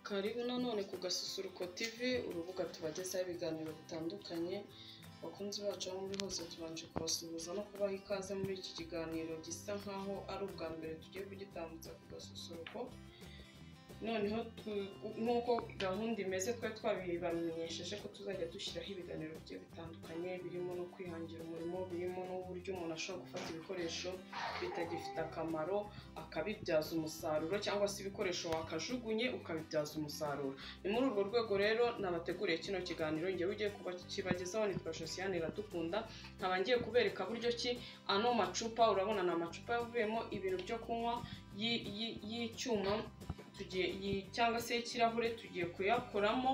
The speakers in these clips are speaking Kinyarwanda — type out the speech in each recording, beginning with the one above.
Karibu nanone ku Gasusuruko TV, urubuga tubagezaho ibiganiro bitandukanye, bakunzi bacu aho muri hose tubanje kubasuhuza no kubaha ikaze muri iki kiganiro gisa nkaho ari ubwa mbere tugiye kugitambutsa ku Gasusuruko, noneho tu- nk'uko gahunda imeze twari twabibamenyesheje ko tuzajya dushyiraho ibiganiro bigiye bitandukanye birimo no kwihangira umurimo, birimo n'uburyo umuntu ashobora gufata ibikoresho bitagifite akamaro akabibyaza umusaruro cyangwa se ibikoresho wakajugunye ukabibyaza umusaruro ni muri urwo rwego rero nabateguriye kino kiganiro ngewe ugiye kubakibagezaho nitwa josiane iradukunda nkaba ngiye kubereka buryo ki ano macupa urabona ni amacupa yavuyemo ibintu byo kunywa y'i- y'i- y'icyuma tugiye yi- cyangwa se y'ikirahure tugiye kuyakoramo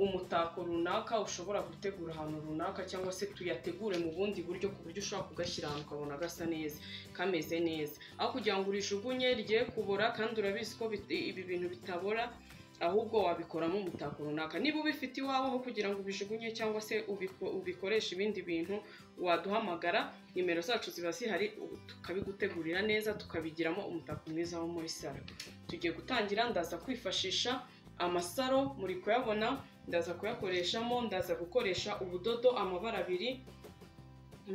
umutako runaka ushobora gutegura ahantu runaka cyangwa se tuyategure mu bundi buryo ku buryo ushobora kugashyira ahantu ukabona gasa neza kameze neza aho kugira ngo urijugunye rigiye kubora kandi urabizi ko bit- ibi bintu bitabora ahubwo wabikoramo umutako runaka niba ubifite iwawe aho kugira ngo ubijugunye cyangwa se ubiko- ubikoreshe ibindi bintu waduhamagara nimero zacu ziba zihari ubu tukabigutegurira neza tukabigiramo umutako mwiza wo muri salo tugiye gutangira ndaza kwifashisha amasaro muri kuyabona ndaza kuyakoreshamo ndaza gukoresha ubudodo amabara abiri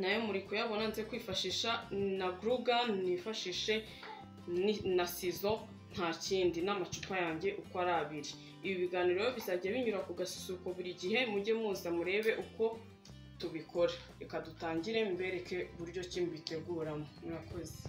nayo muri kuyabona nze kwifashisha na guruga nifashishe ni- na sizo nta kindi n'amacupa yanjye uko ari abiri ibi biganiro rero bizajya binyura ku gasusuruko buri gihe mujye muza murebe uko tubikora reka dutangire mbereke uburyo ki mbiteguramo murakoze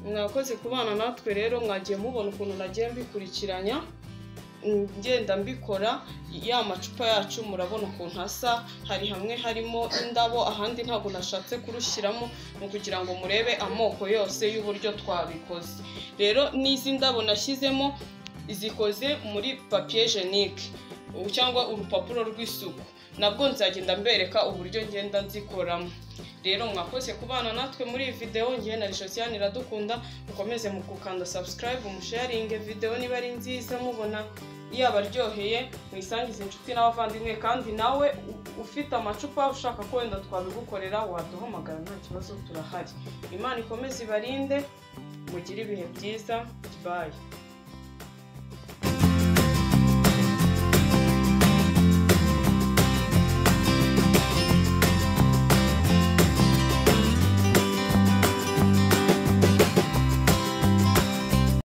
murakoze kubana natwe rero mwagiye mubona ukuntu nagiye mbikurikiranya mm, ngenda mbikora ya macupa yacu murabona ukuntu asa hari hamwe harimo indabo ahandi ntabwo nashatse kurushyiramo ni ukugira ngo murebe amoko yose y'uburyo twabikoze rero n'izi ndabo nashyizemo zikoze muri papier jenike cyangwa urupapuro rw'isuku nabwo nzagenda mbereka uburyo ngenda nzikoramo rero mwakoze kubana natwe muri iyi videwo ngewe na rishosiyani iradukunda mukomeze mu gukanda subscribe musharinge videwo niba ari nziza mubona yabaryoheye muyisangize inshuti n'abavandimwe kandi nawe u- ufite amacupa ushaka ko wenda twabigukorera waduhamagara nta kibazo turahari imana ikomeze ibarinde mugire ibihe byiza bayi